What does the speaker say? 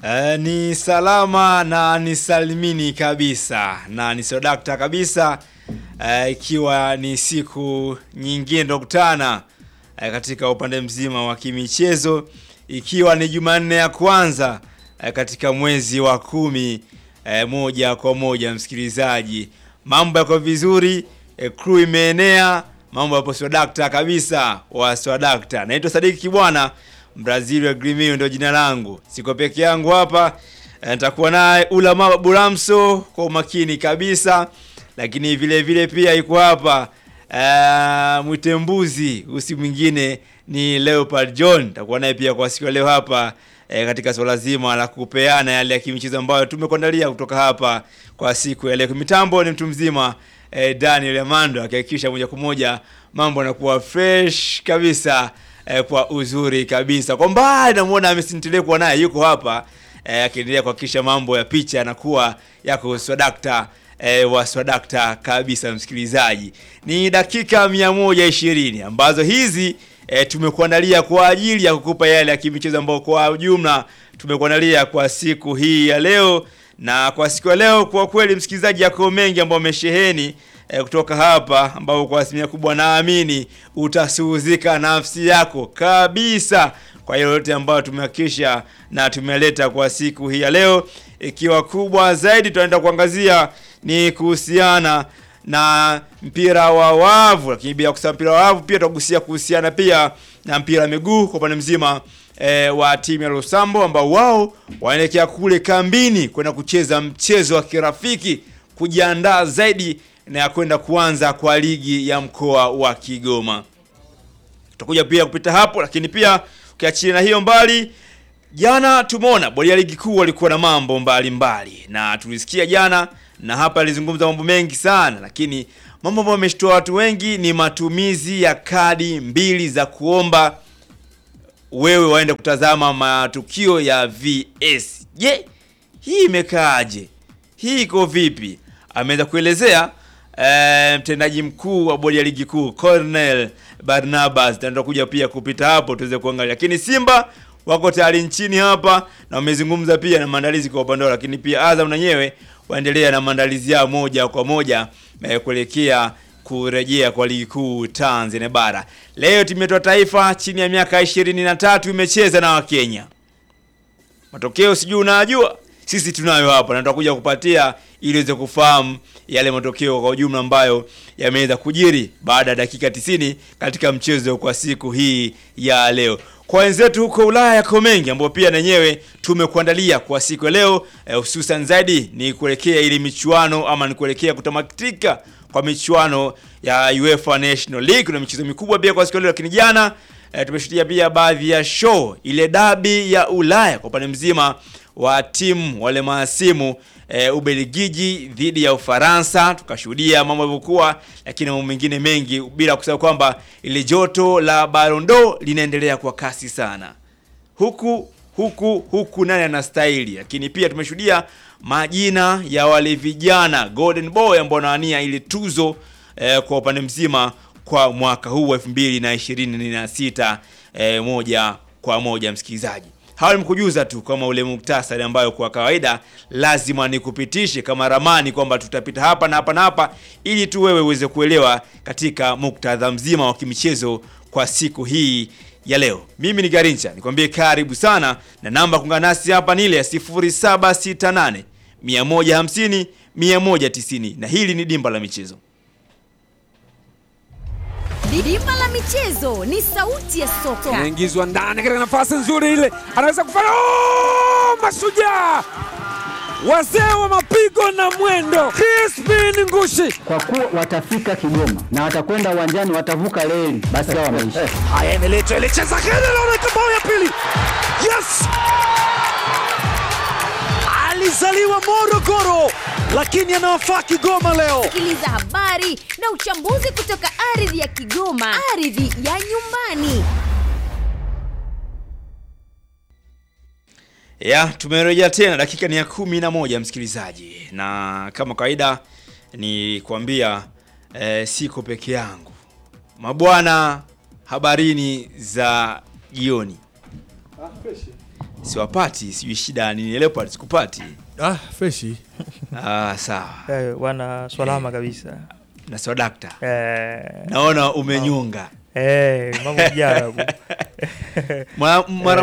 Eh, ni salama na ni salimini kabisa na ni sodakta kabisa eh, ikiwa ni siku nyingine ndokutana eh, katika upande mzima wa kimichezo ikiwa ni Jumanne ya kwanza eh, katika mwezi wa kumi eh, moja kwa moja msikilizaji, mambo yako vizuri eh, crew imeenea, mambo yapo swadakta kabisa wa swadakta. Naitwa Sadiki Kibwana Brazil wa Grimio ndio jina langu. Siko peke yangu hapa. Eh, Nitakuwa naye Ulama Buramso kwa umakini kabisa, lakini vile vile pia yuko hapa uh, mwitembuzi usi mwingine ni Leopard John. Nitakuwa naye pia kwa siku ya leo hapa eh, katika swala zima la kupeana yale ya kimichezo ambayo tumekuandalia kutoka hapa kwa siku ya leo. Mitambo ni mtu mzima eh, Daniel Amando akihakikisha moja kwa moja mambo yanakuwa fresh kabisa eh, kwa uzuri kabisa. Kwa mbali namuona amesintilia kuwa naye yuko hapa eh, akiendelea kuhakikisha mambo ya picha yanakuwa yako swadakta eh, wa swadakta kabisa. Msikilizaji, ni dakika 120 ambazo hizi eh, tumekuandalia kwa ajili ya kukupa yale ya kimichezo ambayo kwa ujumla tumekuandalia kwa siku hii ya leo. Na kwa siku ya leo, kwa kweli msikilizaji, yako mengi ambayo amesheheni eh, kutoka hapa ambao kwa asilimia kubwa naamini utasuhuzika nafsi yako kabisa kwa hiyo yote ambayo tumehakikisha na tumeleta kwa siku hii ya leo, ikiwa kubwa zaidi tunaenda kuangazia ni kuhusiana na mpira wa wavu, lakini bila kusema mpira wa wavu pia tutagusia kuhusiana pia na mpira wa miguu kwa upande mzima e, wa timu ya Losambo ambao wao wanaelekea kule kambini kwenda kucheza mchezo wa kirafiki kujiandaa zaidi na ya kwenda kuanza kwa ligi ya mkoa wa Kigoma. Tutakuja pia kupita hapo, lakini pia ukiachia na hiyo mbali, jana tumeona bodi ya ligi kuu walikuwa na mambo mbalimbali mbali. Na tulisikia jana na hapa alizungumza mambo mengi sana, lakini mambo ambayo yameshtua watu wengi ni matumizi ya kadi mbili za kuomba wewe waende kutazama matukio ya VS. Je, hii imekaaje? Hii iko vipi? Ameweza kuelezea eh, mtendaji mkuu wa bodi ya ligi kuu Cornel Barnabas, na tutakuja pia kupita hapo tuweze kuangalia, lakini Simba wako tayari nchini hapa na wamezungumza pia na maandalizi kwa upande wao, lakini pia Azam na nyewe waendelea na maandalizi yao moja kwa moja eh, kuelekea kurejea kwa ligi kuu Tanzania bara. Leo timu yetu ya taifa chini ya miaka ishirini na tatu imecheza na Wakenya. Matokeo sijui unajua, sisi tunayo hapa na tutakuja kupatia ili uweze kufahamu yale matokeo kwa ujumla ambayo yameweza kujiri baada ya dakika 90 katika mchezo kwa siku hii ya leo. Kwa wenzetu huko Ulaya yako mengi ambayo pia nenyewe tumekuandalia kwa siku ya leo, hususan eh, zaidi ni kuelekea ili michuano ama ni kuelekea kutamatika kwa michuano ya UEFA National League. Kuna michezo mikubwa pia kwa siku ya leo, lakini jana eh, tumeshuhudia pia baadhi ya show, ile dabi ya Ulaya kwa upande mzima wa timu wale maasimu e, Ubelgiji dhidi ya Ufaransa, tukashuhudia mambo yalivyokuwa, lakini mambo mengine mengi, bila kusahau kwamba ile joto la Ballon d'Or linaendelea kwa kasi sana, huku huku huku nani anastahili. Lakini pia tumeshuhudia majina ya wale vijana Golden Boy ambao wanawania ile tuzo e, kwa upande mzima kwa mwaka huu wa 2026 e, moja kwa moja msikilizaji hawa nimekujuza tu kama ule muktasari ambayo kwa kawaida lazima nikupitishe kama ramani kwamba tutapita hapa na hapa na hapa, ili tu wewe uweze kuelewa katika muktadha mzima wa kimichezo kwa siku hii ya leo. Mimi ni Garincha, nikwambie karibu sana, na namba kuungana nasi hapa ni ile ya 0768 150 190, na hili ni dimba la michezo. Dimba la michezo ni sauti ya soka. Anaingizwa ndani katika nafasi nzuri ile, anaweza kufanya oh! Mashujaa wazee wa mapigo na mwendo, Crispin Ngushi. Kwa kuwa watafika Kigoma na watakwenda uwanjani, watavuka reli, basi hao wameisha. Haya, imeletwa ile cheza kile, naona bao ya pili. Yes, alizaliwa Morogoro lakini anawafaa Kigoma leo. Sikiliza habari na uchambuzi kutoka ardhi ya Kigoma, ardhi ya nyumbani. Ya, tumerejea tena, dakika ni ya kumi na moja msikilizaji, na kama kawaida ni kuambia eh, siko peke yangu mabwana, habarini za jioni. siwapati, sijui shida nini. Leopard sikupati. Ah, freshi. Ah, sawa. Eh, wana swalama kabisa. Na sio dakta. Eh, Naona umenyunga. eh, mambo jarabu. Mara mara